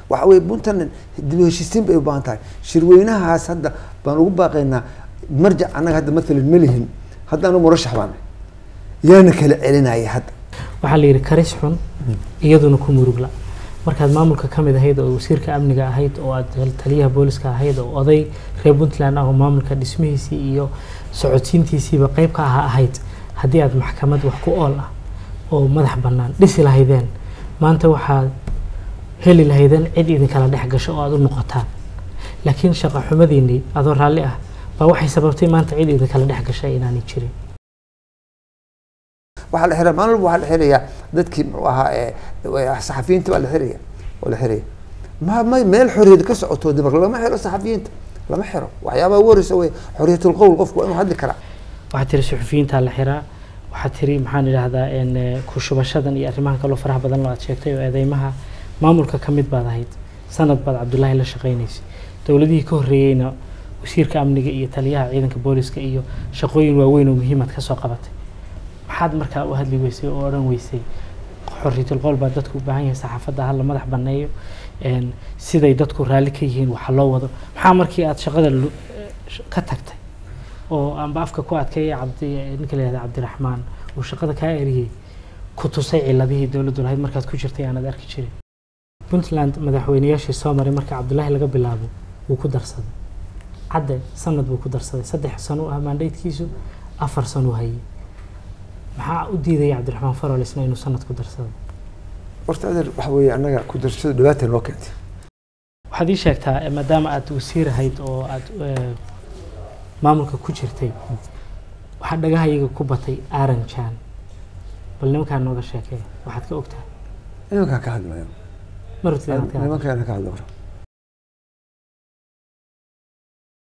waxa weye puntland dib u heshiisiin bay u baahan tahay shirweynahaas hadda baan ugu baaqaynaa marjac annaga hadda matalan ma lihin haddaanu murashax baan yaana kala celinaya hadda waxaa la yidhi karis xun iyaduna ku murugla markaad maamulka ka mid ahayd oo wasiirka amniga ahayd oo aad taliyaha booliska ahayd oo oday reer puntland ah oo maamulka dhismihiisii iyo socodsiintiisiiba qeyb ka aha ahayd haddii aad maxkamad wax ku ool ah oo madax bannaan dhisi lahaydeen maanta waxaad heli lahaydeen cid idinkala dhex gasho oo aad u noqotaan laakiin shaqo xumadiinnii adoo raalli ah baa waxay sababtay maanta cid idinkala dhex gashay inaanay jirin waxaa la xiraa maalin walba waxaa la xirayaa dadkii muxuu ahaa ee saxafiyiinta baa la xiraya oo la xiraya ma ma meel xorriyad ka socoto dib lama xiro saxafiyiinta lama xiro waxyaabaha ugu horeysa wey xorriyatul qowl qofku waa inuu hadli karaa waxaad tiri suxufiyiintaa la xiraa waxaad tiri maxaan idhaahdaa ku shubashadan iyo arrimahan kaloo faraha badan loo aad sheegtay oo eedeymaha maamulka ka mid baad ahayd sanad baad cabdullaahi la shaqaynaysay dowladihii ka horreeyeyna wasiirka amniga iyo taliyaha ciidanka booliska iyo shaqooyin waaweyn oo muhiimaad ka soo qabatay maxaad markaa u hadli weysay oo odhan weysay xorriyatul qowl baa dadku u baahan yahay saxaafadda hala madax banneeyo siday dadku raalli ka yihiin waxa loo wado maxaa markii aad shaqada ka tagtay oo amba afka ku adkeeya cabdi ninka la yihahda cabdiraxmaan uu shaqada kaa eriyey ku tusay ciladihii dowladdu lahayd markaad ku jirtay aanad arki jirin puntland madaxweynayaashii soo maray marka cabdullaahi laga bilaabo wuu ku darsaday cadde sanad buu ku darsaday saddex sano u ah maandhaydkiisu afar sano u hayay maxaa u diidaya cabdiraxmaan farol isna inuu sanad ku darsado horta adeer waxa weeye annaga ku darsashadu dhibaata noo keentay waxaad ii sheegtaa maadaama aad wasiir ahayd oo aad maamulka ku jirtay waxaa dhagahayaga ku batay aaran jaan bal nimankaan nooga sheekee waxaad ka ogtahay nimankaan ka hadlayo marutid nimankaan ka hadlo